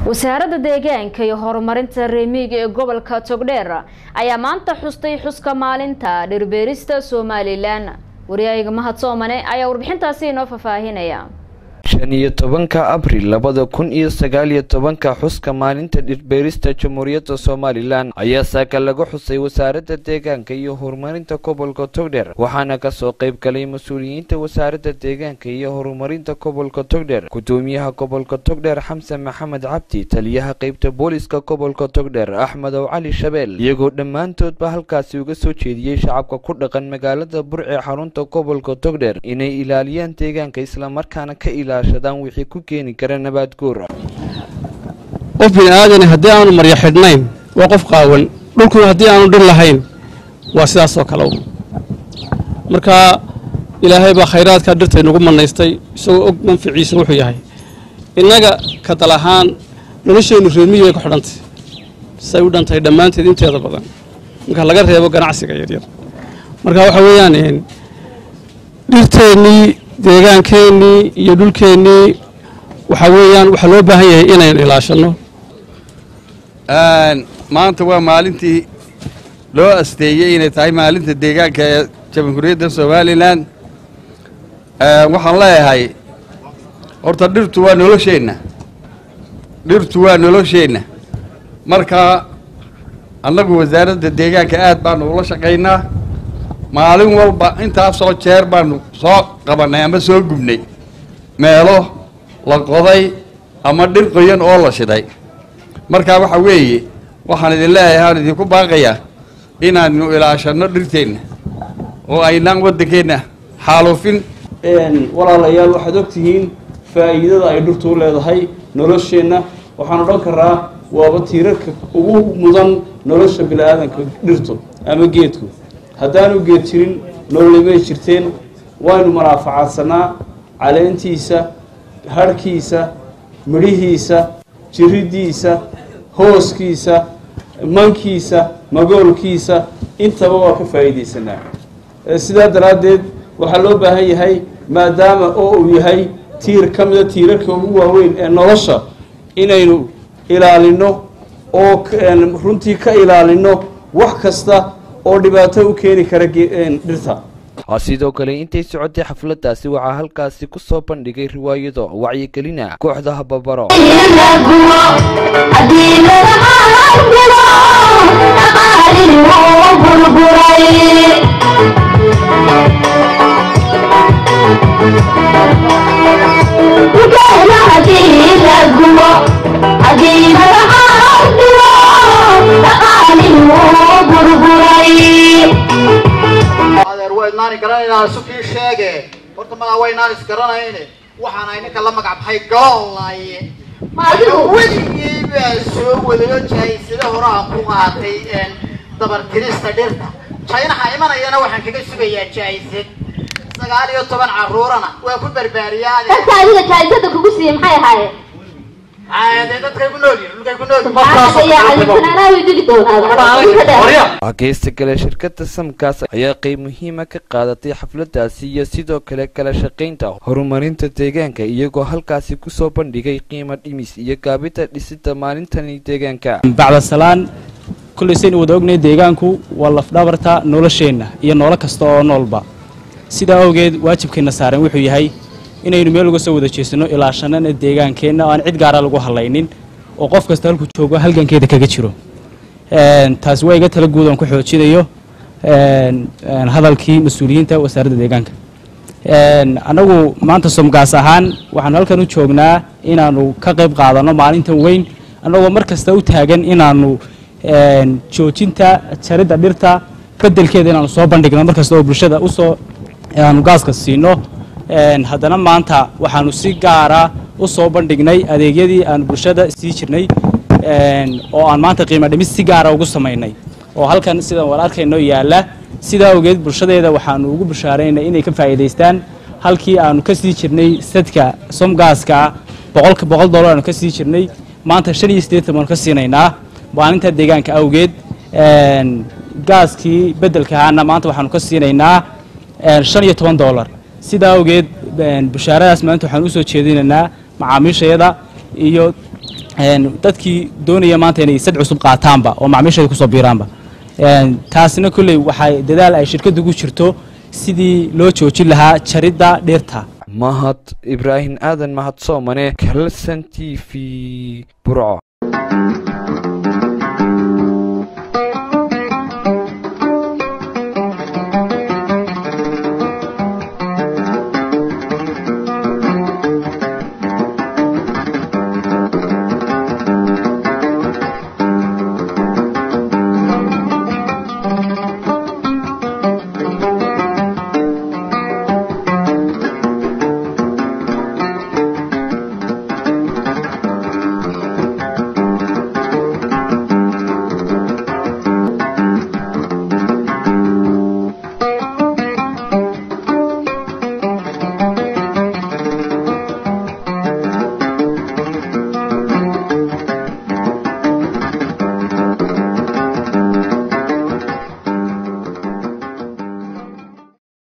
wasaaradda deegaanka iyo horumarinta reemiga ee gobolka togdheer ayaa maanta xustay xuska maalinta dhirbeerista somalilan waryaayga mahad soomane ayaa warbixintaasi inoo faahfaahinaya shan iyo tobanka abril labada kun iyo sagaal iyo tobanka xuska maalinta dhirbeerista jamhuuriyadda somalilan ayaa saaka lagu xusay wasaaradda deegaanka iyo horumarinta gobolka togdheer waxaana kasoo qayb galay mas-uuliyiinta wasaaradda deegaanka iyo horumarinta gobolka togdheer gudoomiyaha gobolka togdheer xamsan maxamed cabdi taliyaha qeybta booliska gobolka togdheer axmedow cali shabeel iyagoo dhammaantoodba halkaasi uga soo jeediyey shacabka ku dhaqan magaalada burce xarunta gobolka togdheer inay ilaaliyaan deegaanka islamarkaana ka ilaaliyan wixii ku keeni kara nabaad guur qof bini aadani haddii aanu maryo xidhnayn waa qof qaawan dhulkuna haddii aanu dhir lahayn waa sidaasoo kale marka ilaahay baa khayraadkaa dhirta inagu manaystay isagoo og manficiisa wuxuu yahay innaga ka dal ahaan nolosheennu reermiyi bay ku xidhantay say u dhantahay dhammaanteed inteeda badan marka laga reebo ganacsiga yaryar marka waxa weeyaan dhirteennii deegaankeenii iyo dhulkeennii waxaa weeyaan waxaa loo baahan yahay inaynu ilaashanno maanta waa maalintii loo asteeyey inay tahay maalinta deegaanka ee jamhuuriyadda somalilan waxaan leeyahay horta dhirtu waa nolosheenna dhirtu waa nolosheenna marka annagu wasaaradda deegaanka aad baanu ula shaqaynaa maalin walba intaasoo jeer baanu soo qabannay ama soo gubnay meelo la qoday ama dhir qoyan oo la shiday marka waxa weeye waxaan idin leeyahay aan idinku baaqayaa inaanu ilaashanno dhirteenna oo aynaan waddankeenna xaaluufin walaalayaal waxaad ogtihiin faa'iidada ay dhirtu u leedahay nolosheenna waxaan odhan karaa waaba tiirarka ugu mudan nolosha bini-aadanka dhirtu ama geedku haddaanu geed jirin nololimay jirteen waynu manaafacaadsanaa caleentiisa hadhkiisa midhihiisa jiriddiisa hooskiisa mankiisa magoolkiisa intaba waa ka faa'iidaysanaa sidaa daraaddeed waxaa loo baahan yahay maadaama oo uu yahay tiir ka mida tiirarka ugu waaweyn ee nolosha inaynu ilaalinno oo runtii ka ilaalinno wax kasta oo dhibaato u keeni kara dhirta sidoo kale intay socotay xafladaasi waxaa halkaasi ku soo bandhigay riwaayado wacyigelina kooxda hababaro waynaan garanaynaa sukii sheege horta madaa waynaan isgaranayne waxaan ay ninka la magac baxay galoolaaye weligii baa soo wadayo jahaysada hore aan ku qaatay dabartirista dhirta jaynaha imanayana waxaan kaga sugayaa jahaysad sagaal iyo toban caruurana waa ku barbaariyaa dadka adiga jahaysada kugu siiyey maxay ahaayeen geysta kale shirkada samkaas ayaa qeyb muhiima ka qaadatay xafladaasi iyo sidoo kale kala shaqaynta horumarinta deegaanka iyagoo halkaasi kusoo bandhigay qiimo dhimis iyo gaabida dhisida maalintani deegaanka bacdasalaan kollaysayn wada ognay deegaanku waa lafdhabarta nolosheenna iyo noolo kasta oo noolba sidaa awgeed waajibkeenna saaran wuxuu yahay inaynu meel uga soo wada jeesano ilaashanana deegaankeenna oo aan cid gaara lagu hadlaynin oo qof kasta halku joogo halgankeeda kaga jiro taasi waa iga tala guud oon ku xoojinayo hadalkii mas-uuliyiinta wasaaradda deegaanka annagu maanta somgaas ahaan waxaanu halkan u joognaa inaanu ka qayb qaadanno maalintan weyn annagoo mar kasta u taagan inaanu joojinta jaridda dhirta bedelkeeda inaanu soo bandhigno mar kasta oo bulshada usoo aanu gaaska siino haddana maanta waxaanu si gaara u soo bandhignay adeegyadii aanu bulshada sii jirnay oo aan maanta qiimo dhimis si gaara ugu samaynay oo halkan sidaan war arkayno yaalla sidaa awgeed bulshadeeda waxaanu ugu bushaaraynay inay ka faa'iidaystaan halkii aanu ka sii jirnay sadka somgaaska boqolka boqol dollar aanu ka sii jirnay maanta shan iyo siddeetan baanu ka siinaynaa maalinta deegaanka awgeed gaaskii beddelka ahaana maanta waxaanu ka siinaynaa shan iyo toban dollar sidaa awgeed bushaaradaas maanta waxaan usoo jeedinaynaa macaamiishayada iyo dadkii doonaya maanta inay sad cusub qaataanba oo macmiisheeda kusoo biiraanba taasina kolley waxay dadaal ay shirkaddu ku jirto sidii loo joojin lahaa jaridda dhirta mahad ibraahim aadan mahad soomane kalson t v burco